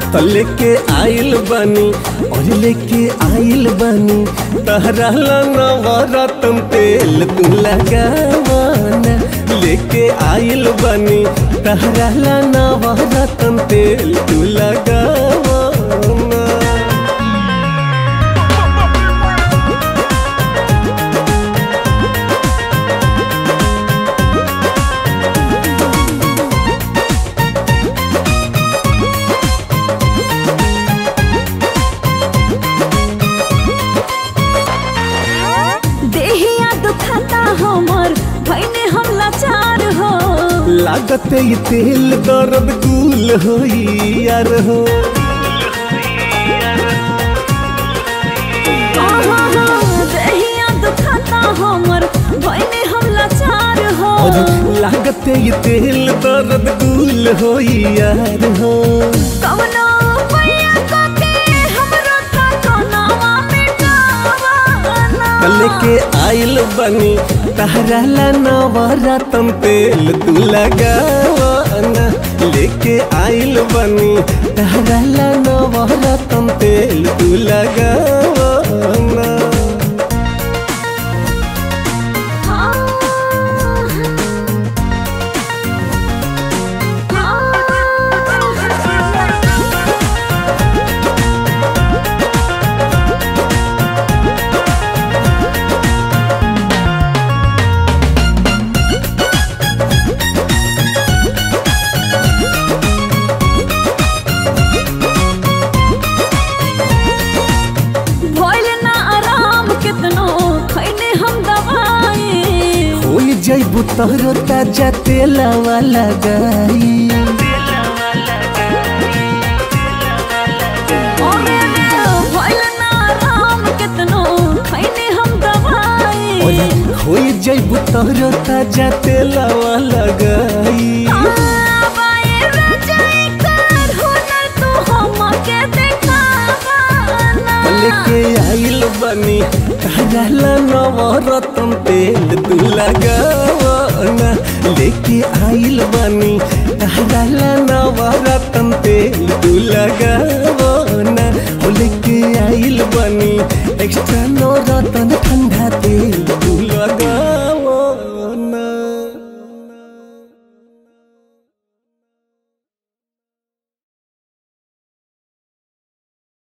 तो लेके आइल बनी और लेके आइल बनी तहरा नवरत्न तेल तू लगावाना लेके आइल बनी तहरा नवरत्न तेल तू लगावाना देहिया दुखाता हमर भैने हम लाचार हो लागत ये तेल दर्द कुल होई यार हो आहा, देहिया दुखाता हमर भैने हम लाचार हो और लागत ये तेल दर्द कुल होई यार हो कवनो पैया काके हमरो ता कोनावा मिटावाना लेके आइल बनी तहरा ला नवरत्न तेल तू लगावाना लेके आइल बनी तहरा ला नवरत्न तेल तू लगावाना भइल ना आराम कितनो खैने हम दवाई होई जैबू तोहरो ताजा तेलावा लगाई ओरे रे भइल ना आराम कितनो खैने हम दवाई ओए होई जैबू तोहरो ताजा तेलावा लगाई आबाए रजाई कर हुनर तू हमके देखावाना लेके आइल बनी कहला नवरत्न तेल तू लगावाना लेके आइल बनी कहला नवरत्न तेल तू लगावाना हो लेके आइल बनी एक्स्ट्रा नवरत्न